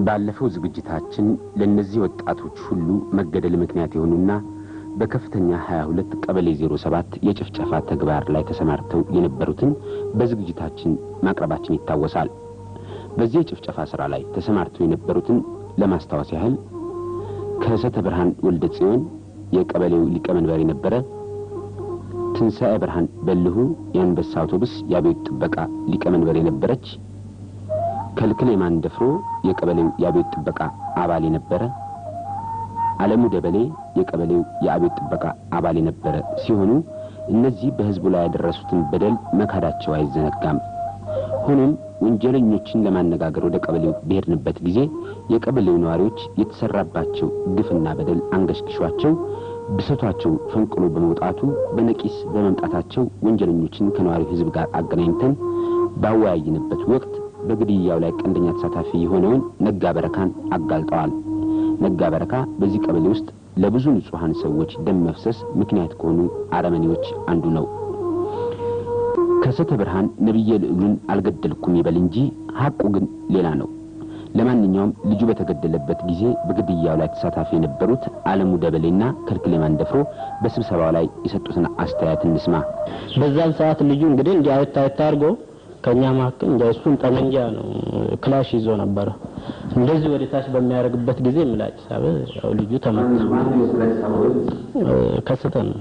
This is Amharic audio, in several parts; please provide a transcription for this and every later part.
ባለፈው ዝግጅታችን ለእነዚህ ወጣቶች ሁሉ መገደል ምክንያት የሆኑና በከፍተኛ 22 ቀበሌ 07 የጭፍጨፋ ተግባር ላይ ተሰማርተው የነበሩትን በዝግጅታችን ማቅረባችን ይታወሳል። በዚህ የጭፍጨፋ ሥራ ላይ ተሰማርተው የነበሩትን ለማስታወስ ያህል ከሰተ ብርሃን ወልደ ጽዮን የቀበሌው ሊቀመንበር የነበረ፣ ትንሣኤ ብርሃን በልሁ የአንበሳ አውቶቡስ የአብዮት ጥበቃ ሊቀመንበር የነበረች ከልክል የማንደፍሮ የቀበሌው የአብዮት ጥበቃ አባል የነበረ አለሙ ደበሌ የቀበሌው የአብዮት ጥበቃ አባል የነበረ ሲሆኑ እነዚህ በሕዝቡ ላይ ያደረሱትን በደል መካዳቸው አይዘነጋም። ሆኖም ወንጀለኞችን ለማነጋገር ወደ ቀበሌው በሄድንበት ጊዜ የቀበሌው ነዋሪዎች የተሰራባቸው ግፍና በደል አንገሽግሿቸው ብሰቷቸው ፈንቅሎ በመውጣቱ በነቂስ በመምጣታቸው ወንጀለኞችን ከነዋሪው ሕዝብ ጋር አገናኝተን ባወያይንበት ወቅት በግድያው ላይ ቀንደኛ ተሳታፊ የሆነውን ነጋ በረካን አጋልጠዋል። ነጋ በረካ በዚህ ቀበሌ ውስጥ ለብዙ ንጹሐን ሰዎች ደም መፍሰስ ምክንያት ከሆኑ አረመኔዎች አንዱ ነው። ከሰተ ብርሃን ነቢየ ልዑሉን አልገደልኩም ይበል እንጂ ሐቁ ግን ሌላ ነው። ለማንኛውም ልጁ በተገደለበት ጊዜ በግድያው ላይ ተሳታፊ የነበሩት አለሙ ደበሌና ከልክሌ ማንደፍሮ በስብሰባው ላይ የሰጡትን አስተያየት እንስማ። በዛን ሰዓት ልጁ እንግዲህ እንዲህ አየት አየት አድርጎ ከእኛ መካከል እንደ እሱን ጠመንጃ ነው ክላሽ ይዞ ነበረ። እንደዚህ ወደ ታች በሚያደርግበት ጊዜ ምላጭ ሳበ። ያው ልጁ ተመታ። ከስተ ነው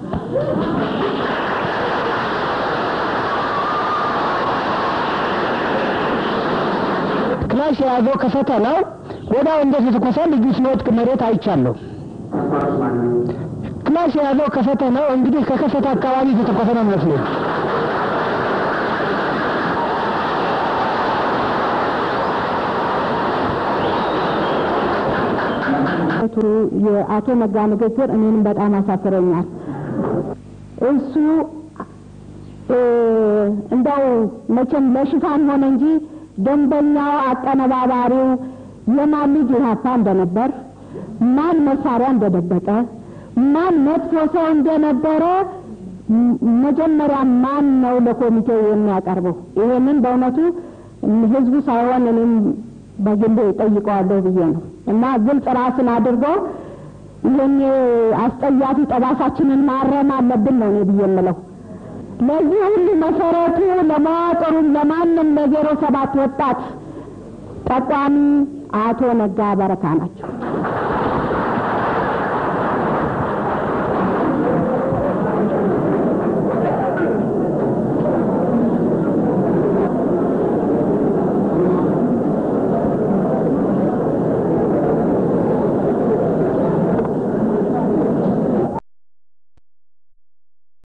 ክላሽ የያዘው ከሰተ ነው። ወዲያው እንደተተኮሰ ልጁ ሲወድቅ መሬት አይቻለሁ። ክላሽ የያዘው ከሰተ ነው። እንግዲህ ከከሰተ አካባቢ የተተኮሰ ነው መስሎኝ የአቶ ነጋ ንግግር እኔንም በጣም አሳፍረኛል። እሱ እንደው መቼም ለሽፋን ሆነ እንጂ ደንበኛው አቀነባባሪው የማን ልጅ ኢህአፓ እንደነበር፣ ማን መሳሪያ እንደደበቀ፣ ማን መጥፎ ሰው እንደነበረ መጀመሪያ ማን ነው ለኮሚቴው የሚያቀርበው? ይሄንን በእውነቱ ህዝቡ ሳይሆን እኔም በግል ጠይቀዋለሁ ብዬ ነው እና ግልጽ ራስን አድርጎ ይህን አስጠያፊ ጠባሳችንን ማረም አለብን ነው እኔ ብዬ የምለው። ለዚህ ሁሉ መሰረቱ ለመዋቅሩም ለማንም ለዜሮ ሰባት ወጣት ጠቋሚ አቶ ነጋ በረካ ናቸው።